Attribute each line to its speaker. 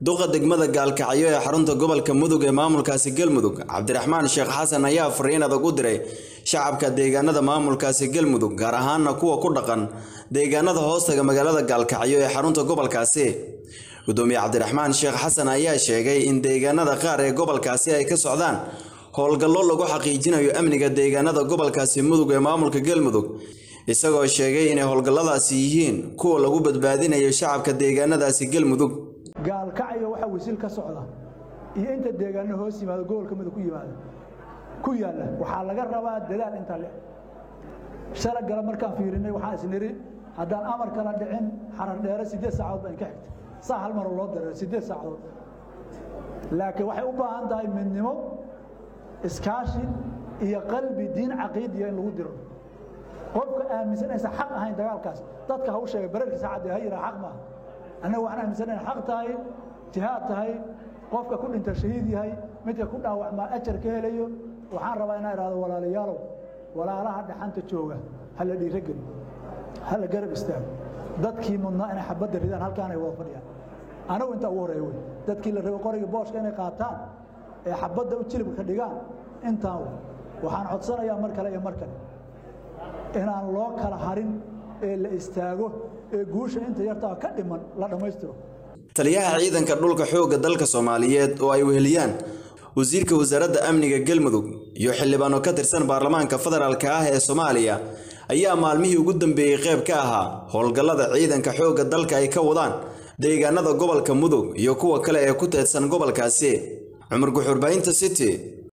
Speaker 1: duqa degmada gaalkacyo ee xarunta gobolka mudug ee maamulkaasi galmudug cabdiraxmaan sheekh xasan ayaa fariin adag u diray shacabka deegaanada maamulkaasi galmudug gaar ahaana kuwa ku dhaqan deegaanada hoostaga magaalada gaalkacyo ee xarunta gobolkaasi gudoomiye cabdiraxmaan sheekh xasan ayaa sheegay in deegaanada qaar ee gobolkaasi ay ka socdaan howlgallo lagu xaqiijinayo amniga deegaanada gobolkaasi mudug ee maamulka galmudug isagoo sheegay inay howlgalladaasi yihiin kuwa lagu badbaadinayo shacabka deegaanadaasi galmudug
Speaker 2: gaalkacyo waxaa wasiil ka socda iyo inta deegaano hoos yimaado gobolka mudug ku yimaada ku yaalla waxaa laga rabaa dadaal inta le shala gala markaan fiirinay waxaan isniri haddaan amar kala dhicin xarar dheere siddeed saacadood baa inka xigta saa hal maroo loo dareero siddeed saacadood laakiin waxay u baahan tahay midnimo iskaashi iyo qalbi diin caqiidiya in lagu diro qofka aaminsan aysan xaq ahayn dagaalkaas dadka ha u sheegay bararkiisa cadde ha yiraa xaq maaha annaga waxaan aaminsan inay xaq tahay jihaad tahay qofka ku dhinta shahiid yahay midka ku dhaawacmaa ajar ka helayo waxaan rabaa inaan idhahdo walaalayaalow walaalaha dhaxanta jooga ha la dhiirogeli ha la garab istaago dadkii mudnaa inay xabadda ridaan halkaanay wada fadhiyaan anagu intaa ugu horreeya wey dadkii la rabay qoriga booshka inay qaataan ee xabadda u jilibka ka dhigaan intaan wey waxaan codsanayaa mar kale iyo mar kale inaan loo kala harin ee la istaago ee guusha inta yartaa ka dhiman la dhammaystiro
Speaker 1: taliyaha ciidanka dhulka xoogga dalka soomaaliyeed oo ay weheliyaan wasiirka wasaaradda amniga galmudug iyo xildhibaano ka tirsan baarlamaanka federaalka ah ee soomaaliya ayaa maalmihii ugu dambeeyey qayb ka ahaa howlgallada ciidanka xoogga dalka ay ka wadaan deegaanada gobolka mudug iyo kuwa kale ee ku teedsan gobolkaasi cumar guxurbaahinta city